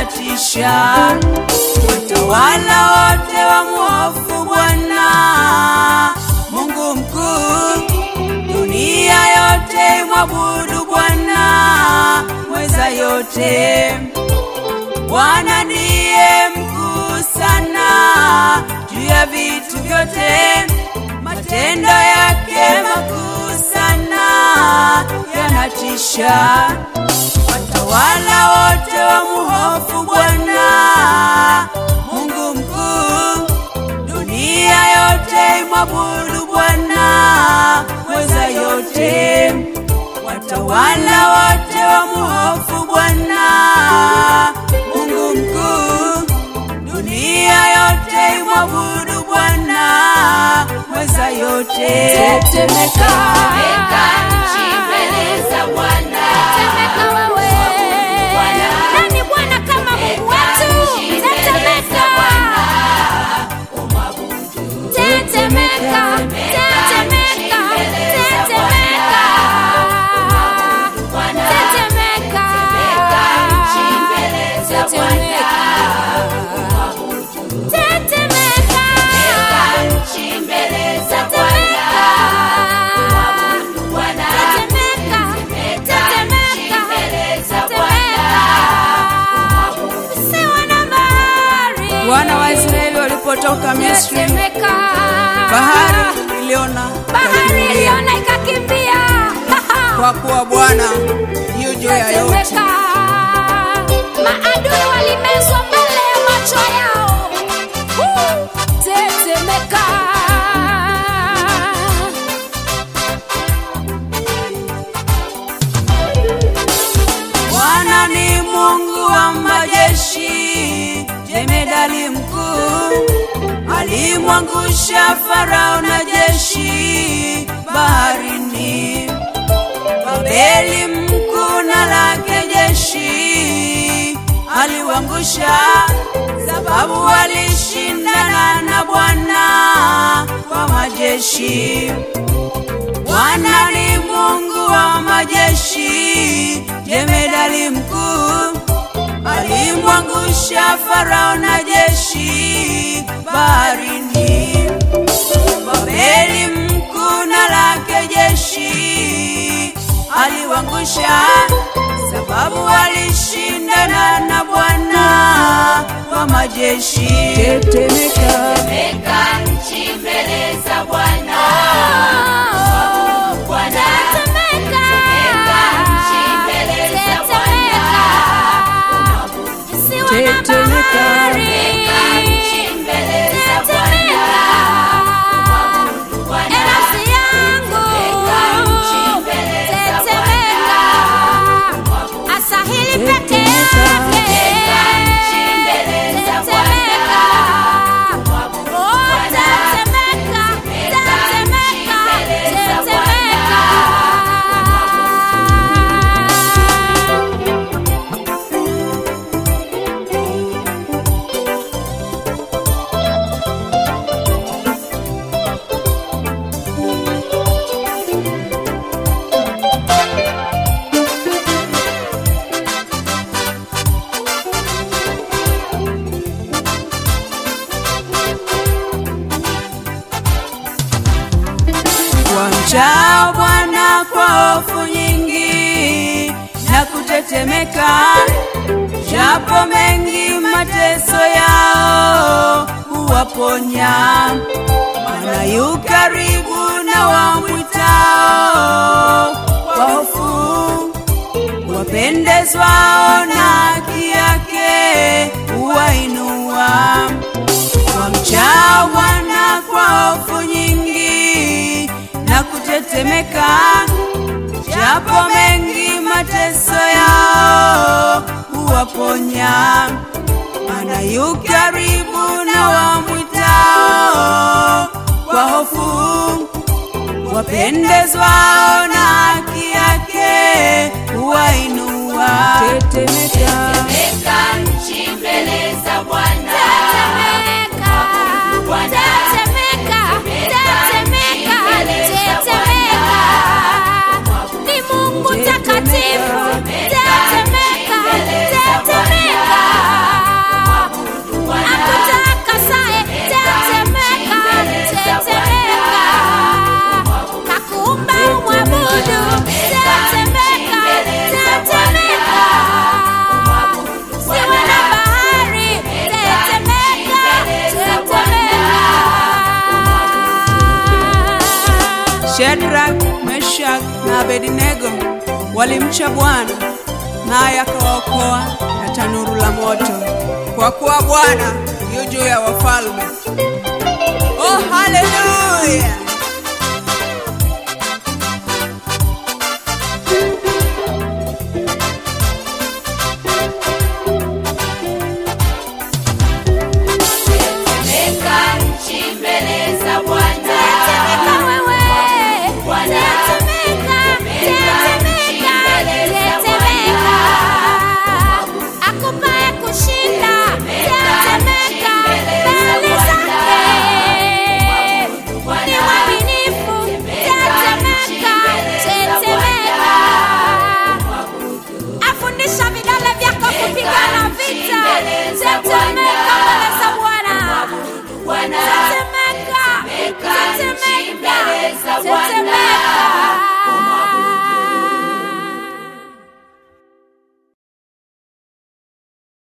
yanatisha. Watawala wote wamhofu Bwana Mungu mkuu, dunia yote imwabudu Bwana mweza yote. Bwana ndiye mkuu sana juu ya vitu vyote, matendo yake makuu sana yanatisha. Watawala wote wamhofu Bwana Mungu mkuu, dunia yote imwabudu Bwana mweza yote. Watawala wote wamhofu Bwana Mungu mkuu, dunia yote imwabudu Bwana mweza yote. Tetemeka. Weka nchi mbele za Bwana. Tetemeka wewe. Bwana. Nani Bwana kama Mungu wetu? Tetemeka. Tetemeka. Tetemeka. Tetemeka. Tetemeka. Tetemeka. Nchi mbele za Bwana. Tetemeka. Tetemeka. mbele za Tetemeka. Usiwe na bahari. Wana wa Israeli walipotoka Misri, Tetemeka. bahari iliona bahari ikakimbia, iliona ikakimbia. kwa kuwa Bwana yu juu ya yote. Tetemeka. Maadui walimezwa mbele ya macho yao. Huu, Tetemeka. Bwana ni Mungu wa majeshi, jemedali mkuu, alimwangusha Farao na jeshi baharini. Babeli mkuu na lake jeshi aliwangusha, sababu walishindana na Bwana wa majeshi. Bwana ni Mungu wa majeshi, jemedali mkuu, alimwangusha Farao na jeshi baharini. Babeli mkuu na lake jeshi aliwangusha, sababu walishindana na Bwana wa majeshi. Tetemeka, Weka nchi mbele za Bwana. Bwana. Tetemeka. Weka nchi mbele za Bwana. Usiwe na Tetemeka. bahari. Nchi mbele za Bwana. Bwana. E nafsi yangu. nchi mbele za Tetemeka. Asahili peke yake. nchi mbele za Tetemeka. Oh, tetemeka. Tetemeka. Tetemeka. wamchao Bwana kwa hofu nyingi na kutetemeka, japo mengi mateso yao huwaponya, maana yu karibu na wamwitao kwa hofu, wapendezwao na haki yake huwainua wamchao Bwana kwa hofu nyingi na kutetemeka, japo mengi mateso yao huwaponya, maana yu karibu na wamwitao kwa hofu, wapendezwao na haki yake huwainua. Tetemeka, Weka nchi mbele za Bwana. Tetemeka. Tetemeka. Tetemeka. Tetemeka. Ni Mungu takatifu. Tetemeka. Tetemeka. Shedrak, Meshak na Abednego walimcha Bwana, naye akawaokoa na tanuru la moto, kwa kuwa Bwana yu juu ya wafalme. Oh, haleluya!